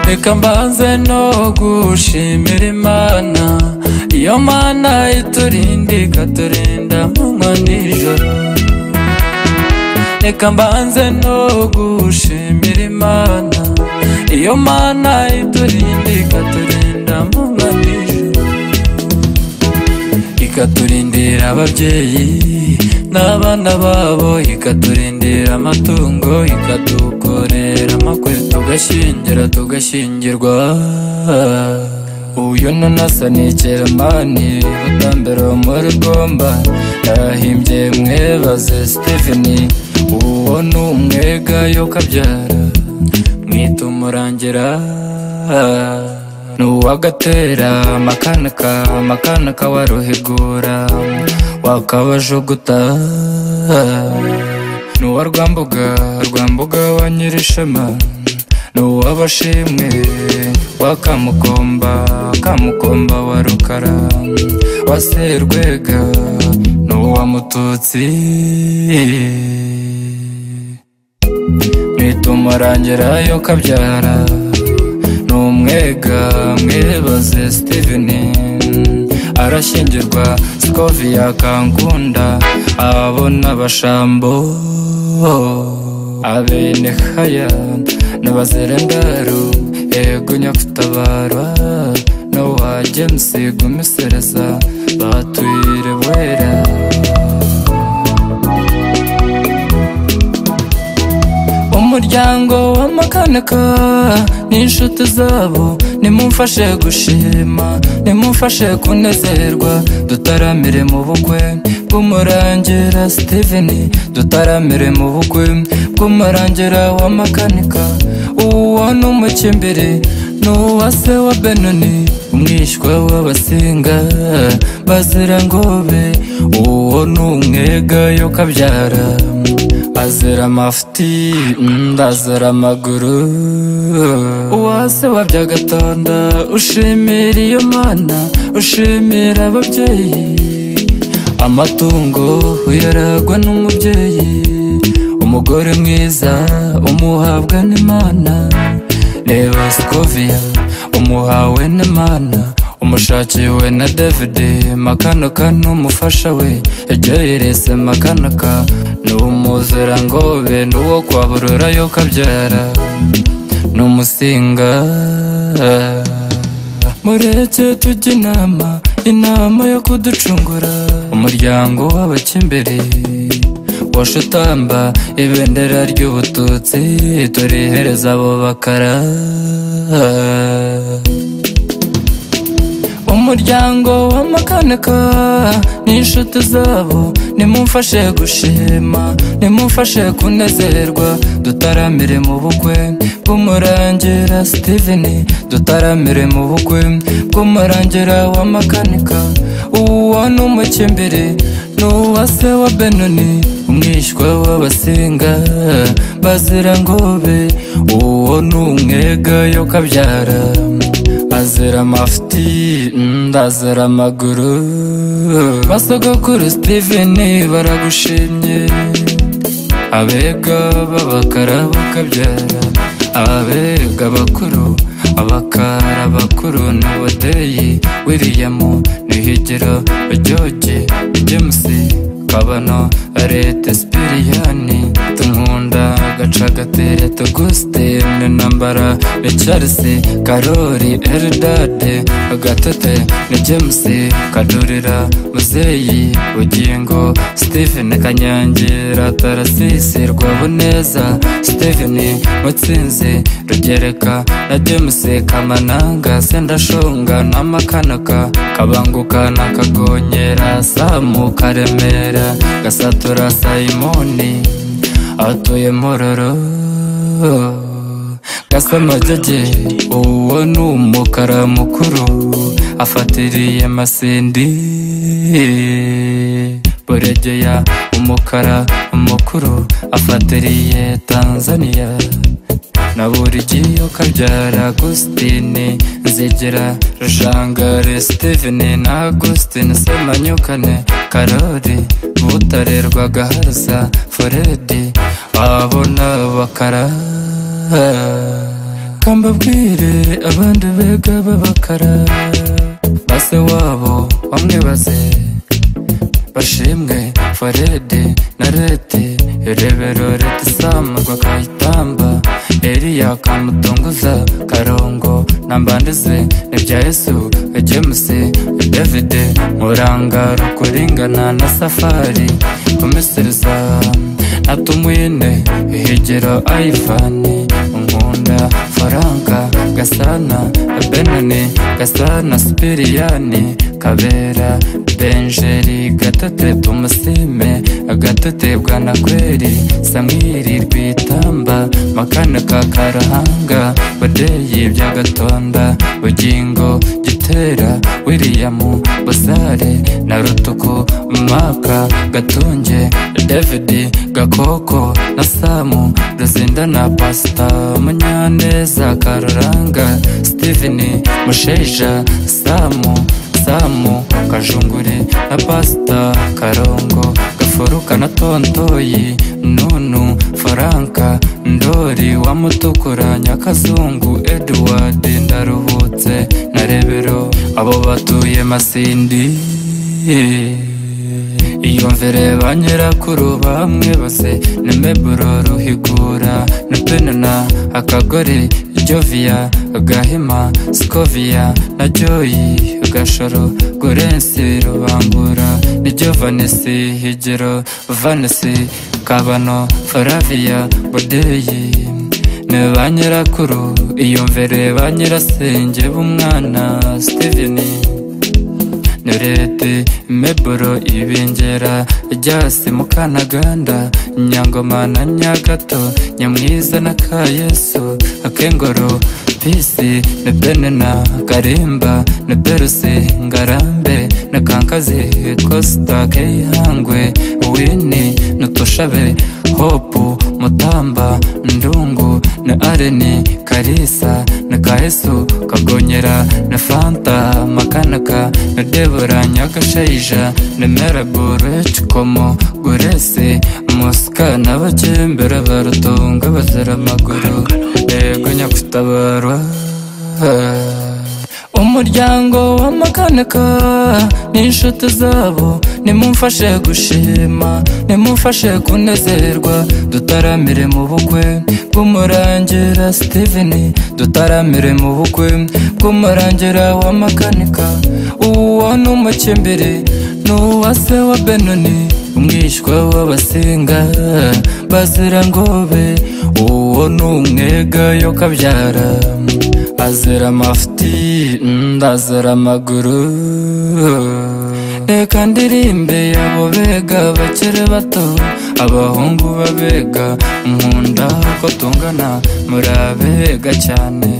reka mbanze no gushimira imana iyo mana iturinda ikaturinda manywa nijoro reka mbanze no gushimira imana iyo mana iturinda ikaturinda manywa nijoro ikaturindira ababyeyi n'abana babo ikaturindira amatungo ikatukorera amakwe tugashyingira tugashyingirwa uyu nunasa ni keramani rutambiro muri rwomba yahimbye mwebaze steveni uwo ni umwega yo kabyara mwita umurangira n'uwagatera amakanaka amakanaka waruhigura wakabajuguta n'uwa rwambuga rwambuga wa nyirishema n'uwabashimwe wa kamukomba kamukomba wa rukara wa serwega n'uwa mututsi mwita umurangira yo kabyara n'umwega mwibaze siteveni arashyingirwa sikovi yakankunda abona abashambo abene haya n'abazerendaru ego nyakutabarwa n'uwa jemusi gumisereza batwire wera umuryango w'amakanaka n'inshuti zabo nimumfashe gushima nimumfashe kunezerwa dutaramire mu bukwe bw'umurangira steven dutaramire mu bukwe bw'umurangira w'amakanika uwo ni umukimbiri n'uwa se wa benoni umwishywa w'abasinga bazira ngobe uwo ni umwega yo kabyara azira amafuti ndazira amaguru uwase wabya gatonda ushimira iyo mana ushimira ababyeyi amatungo uyaragwa n'umubyeyi umugore mwiza umuhabwa n'imana reba sikoviya umuhawe n'imana umushakiwe na david makanaka n'umufasha we iryohereze makanaka n'umuzirangobe n'uwo kwa burura yo kabyara n'umusinga mureke tujya inama inama yo kuducungura umuryango w'abakimbere washutamba ibendera ry'ubututsi turihereza abo bakara umuryango w'amakanika n'inshuti zabo nimumfashe gushima nimumfashe kunezerwa dutaramire mu bukwe bw'umurangira steven dutaramire mu bukwe bw'umurangira w'amakanika uwo ni umukimbiri n'uwa se wa benoni umwishywa w'abasinga bazira ngobe uwo ni umwega yo kabyara azira amafuti ndazira amaguru basogokuru steven baragushimye abega b'abakara bakabyara abega bakuru abakara bakuru n'abadeyi wiriyamu nihigiro joge jameson kabano leta sipiriyani tunkunda gacagate tuguste mwenambara ni charles karori eridade gatete ni james kadurira muzeyi bugingo stephen kanyangira tarasisi rwabuneza stephen mutsinzi rugereka na james kamananga sendashonga n'amakanaka kabanguka na kagonyera samu karemera gasatura sayimoni atuye mororo gasamajyage uwo ni umukara mukuru afatiriye amasindi buregeya umukara mukuru afatiriye tanzania na buri giyo kabyara agusitine nzigera rushangare siteveni na agusitine semanyukane karori butare rwagaharuza foredi abona bakara reka mbabwire abandi bega b'abakara base wabo bamwibaze bashimwe farede na rete rebero rete samagwa kayitamba eliya kamutunguza karongo na mbandize n'ibya yesu james davide muranga rukuringana na safari komiseriza natumwine higiro ayifani nkunda faranka gasana benani gasana sipiriyani kabera benjeri gatete tumusime gatete bwanakweri samwiri rwitamba makana ka karahanga budeyi bya gatonda bugingo gitera wiriyamu busare na rutuku maka gatunge davidi gakoko na samu ruzinda na pasita munyaneza karuranga stiveni musheja samu samu kajungure na pasita karongo gafuruka na tontoyi nunu faranka ndori wa mutukura nyakazungu eduward ndaruhutse na rebero abo batuye masindi iyumvire ba nyirakuru bamwe bose ni meburo ruhigura na penana akagore joviya gahima sikoviya na joyi gashoro gurensi rubangura ni jovanesi higiro vanesi kabano faraviya bodeyi ni ba nyirakuru iyumvire ba nyirasenge b'umwana siteveni nurete meboro ibengera ryasi mukanaganda nyangoma na nyagato nyamwiza na ka yesu akengoro pisi na bene na karimba na beruse ngarambe na kankazi kosta keihangwe wini nutushabe hopu mutamba ndungu na areni karisa na kaesu kagonyera na fanta makanaka na debora nyakashayija na merabure cikomo gurese mosika n'abakembera barutunga bazira amaguru ego nyakutabarwa umuryango w'amakanaka n'inshuti zabo nimumfashe gushima nimumfashe kunezerwa dutaramire mu bukwe bw'umurangira siteveni dutaramire mu bukwe bw'umurangira w'amakanika uwo ni umukimbiri ni uwa se wa benoni umwishywa w'abasinga bazira ngobe uwo ni umwega yo kabyara azira amafuti ndazira amaguru reka ndirimbe abo bega bakiri bato abahungu babega nkunda ko tungana murabega cyane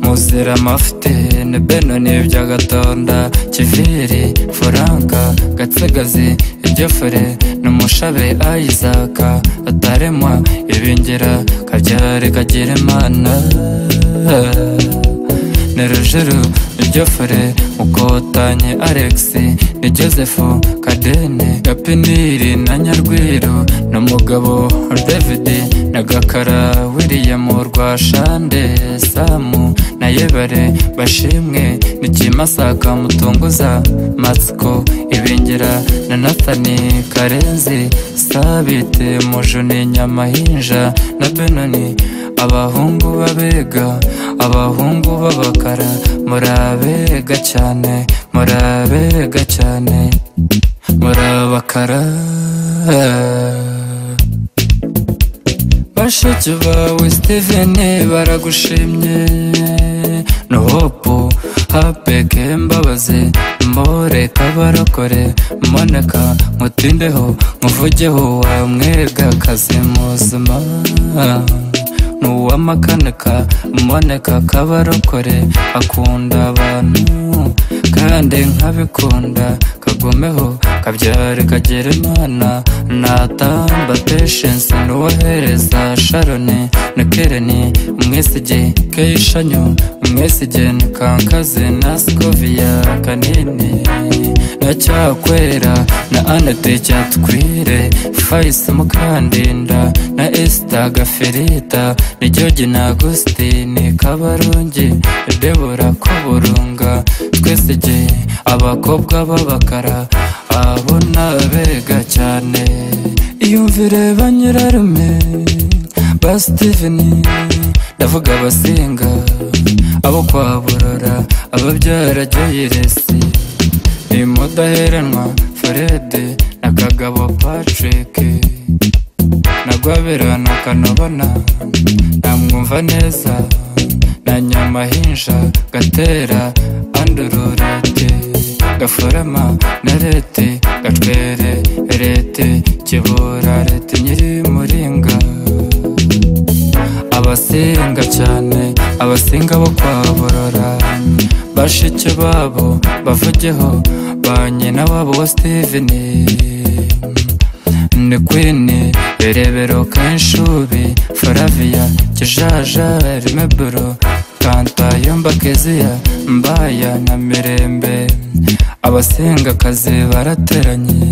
muzira amafuti ni benoni by'agatonda kiviri furanka gatsagazi ibyofure ni umushabe ayizaka ataremwa ibingira kabyare kagira imana ni rujuru iryo fure mukotanye alex ni josefu kadene gapiniri na nyarwiru na mugabo david na gakara wiriyamu rwashande samu na yebare bashimwe ni kimasaka mutunguza matsiko ibingira na nathani karenzi sabite mujuni nyamahinja na benoni abahungu babega abahungu b'abakara murabega cyane murabega cyane murabakara bashiki bawe siteveni baragushimye no hopu hapeke mbabazi mbore kabarokore mboneka mutindeho muvugeho wa mwega kazi muzima nuw'amakanika mboneka kabarokore akunda abantu kandi nkabikunda kagumeho kabyare kagera imana natamba peshensi n'uwohereza sharoni na kereni umwesige keishanyu umwesige ni kankazi na sikoviya kanini na cyakwera na anate cyatukwire fayisa mukandinda na esita gaferita ni jyoge na agusitini kabarongi debora kuburunga twese ge abakobwa b'abakara abo ni abega cyane iyumvire banyirarume ba sitiveni ndavuga abasinga abo kwa burora ababyara jayiresi ni mudaheranwa ferede na kagabo patrick na gwabera na kanobana namwumva neza na nyamahinja gatera andururete gaforama na rete gatwere rete kibura rete nyiri muringa abasenga cyane abasenga bo kwa borora bashiki babo bavugeho ba nyina wabo wa steven ni kwini irebero kenshubi faraviya kijaja rimeburo kanta yomba keziya mbaya na mirembe abasengakazi barateranye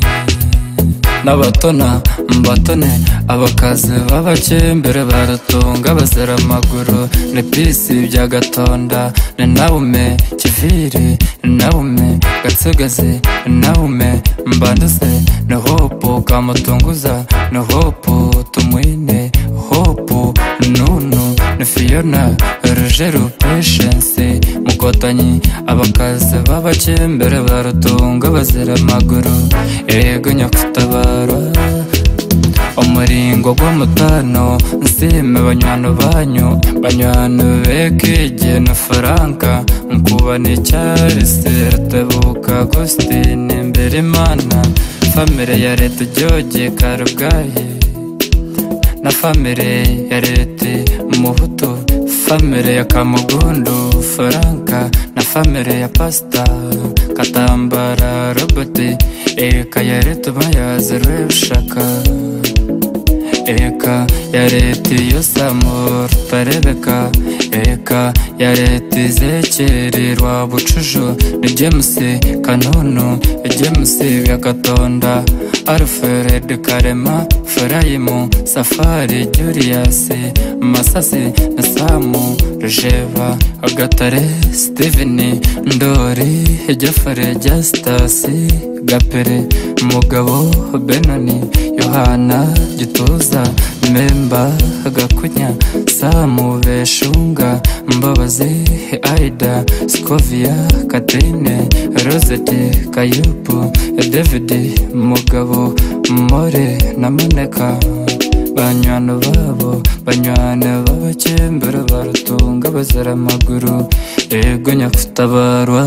n'abatona mbatone abakazi b'abakembere baratunga bazira amaguru ni pisi bya gatonda ni nawume kiviri ni nawume gatsigazi ni nawume mbanduse ni hopu kamutunguza ni hopu tumwine hopu nunu ni fiyona rujeru peshensi mukotanyi abakazi b'abakembere baratunga bazira amaguru ego nyakutabarwa umuringo gw'umutano nsime banywano banyu banywano bekige na faranka nkubana icyarisi ratabuka agusitini imbere imana famire ya leta ujyoge karubwayi na famire ya leta muhutu famire ya kamugundu faranka na famire ya pasita katambara roboti eka ya leta bayazi rushaka Eka ya leta iyo samura utarebeka Eka ya leta izekererwa bucujo ni James Kanunu James Byakatonda Alfred Karema Furayimu Safari Julius Masasi na Samu Rujeva Agatare Steven Ndori Jafare Justus Gapere Mugabo Benoni Yohana Gituza Memba Gakunya Samu Beshunga Mbabazi Aida Skovia Katine Rosette Kayupu David Mugabo More na Maneka banywano babo banywano b'abakembere baratunga bazira amaguru ego nyakutabarwa